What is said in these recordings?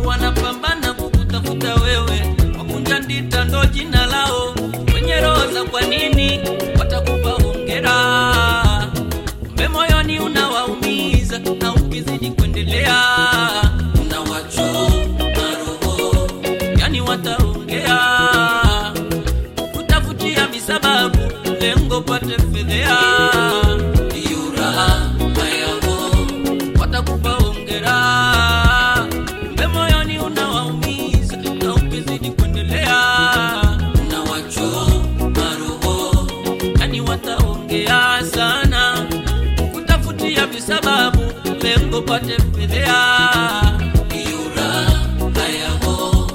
wanapambana kukutafuta wewe, wakunja ndita ndo jina lao, wenye roho za kwa nini watakupa hongera, kumbe moyoni unawaumiza, na ukizidi kuendelea unawachoma roho, yani wataongea kutafutia misababu, lengo pate fedhea, ndiyo raha yao watakupa hongera, kumbe moyoni unawaumiza, na ukizidi kuendelea unawachoma roho, yani wataongea sana kutafutia visababu, lengo pate fedhea, ndiyo raha yao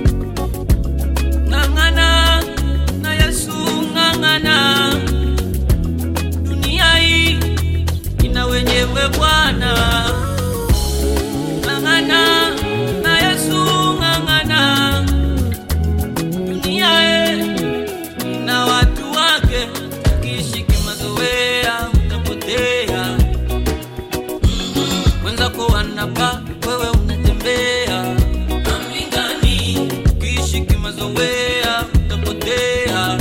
ng'ang'ana na Yesu, ng'ang'ana. Dunia hii ina wenyewe Bwana, ng'ang'ana na Yesu, ng'ang'ana. Dunia hii ina watu wake, ukiishi kimazoea utapotea. Wenzako wanapa, wewe unatembea amlingani, ukiishi kimazoea utapotea.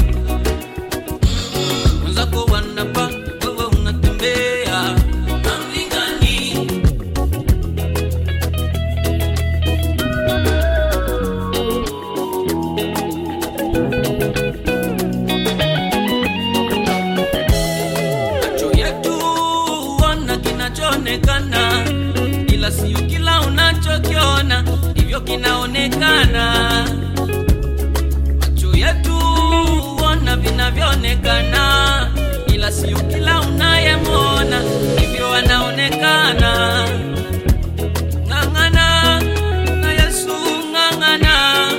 Wenzako wanapa, wewe unatembea amlingani. Macho yetu huona kinachoonekana, ila sio kila unachokiona ndivyo kinaonekana. Macho yetu huona vinavyoonekana, ila sio kila unayemwona ndivyo anaonekana. Ng'ang'ana na Yesu, ng'ang'ana.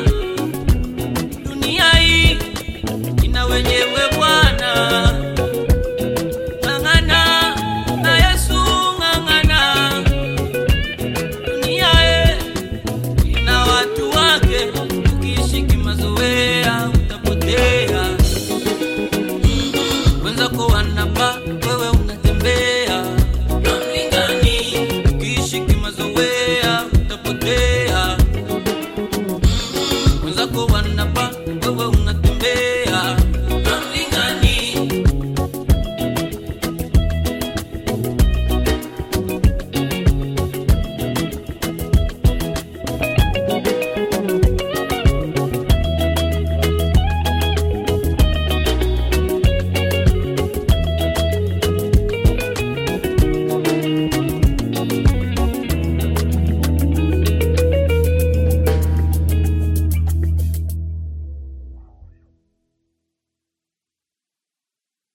Dunia hii ina wenyewe Bwana ng'ang'ana na Yesu, ng'ang'ana. Dunia e ina watu wake,